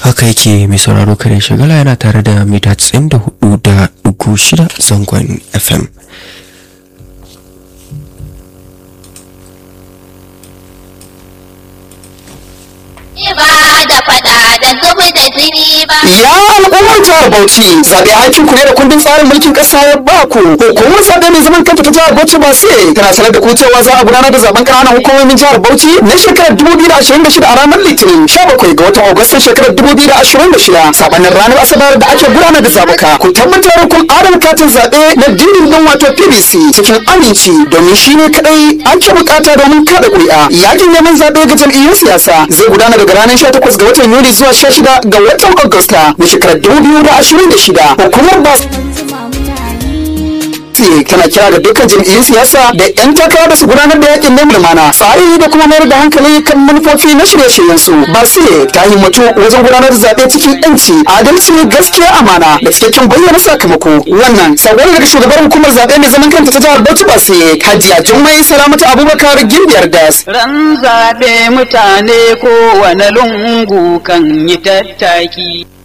haka yake mai sauraro kare shagala yana tare da mita 94 da uku shida zangon fm ba da fada da zubi da jini ba. Ya al'ummar jihar Bauchi zaɓe aikin ku ne da kundin tsarin mulkin ƙasa ya ba ku. Hukumar zaɓe mai zaman kanta ta jihar Bauchi ba sai tana sanar da ku cewa za a gudanar da zaben ƙananan hukumomin jihar Bauchi na shekarar 2026 a ranar Litinin 17 ga watan Agustan shekarar 2026 sabanin ranar Asabar da ake gudanar da zaɓuka. Ku tabbatar kun adana katin zaɓe na dindindin wato PVC cikin aminci domin shi ne kaɗai ake buƙata domin kaɗa ƙuri'a. Yakin neman zaɓe ga jam'iyyun siyasa zai gudana daga ranar 18 ga watan Yuli zuwa 16 ga watan Agusta na shekarar 2026. Hukumar ba tana kira ga dukkan jam'iyyun siyasa da 'yan takara da su gudanar da yakin neman lumana tsari da kuma mayar da hankali kan manufofi na shirye-shiryen su ba sai ta himmatu wajen gudanar da zaɓe cikin 'yanci adalci gaskiya amana da cikakken bayyana sakamako wannan sabon daga shugabar hukumar zaɓe mai zaman kanta ta jihar Bauchi ba sai Hajiya Jummai Salamatu Abubakar Gimbiyar Das Ran zaɓe mutane kowane lungu kan yi tattaki.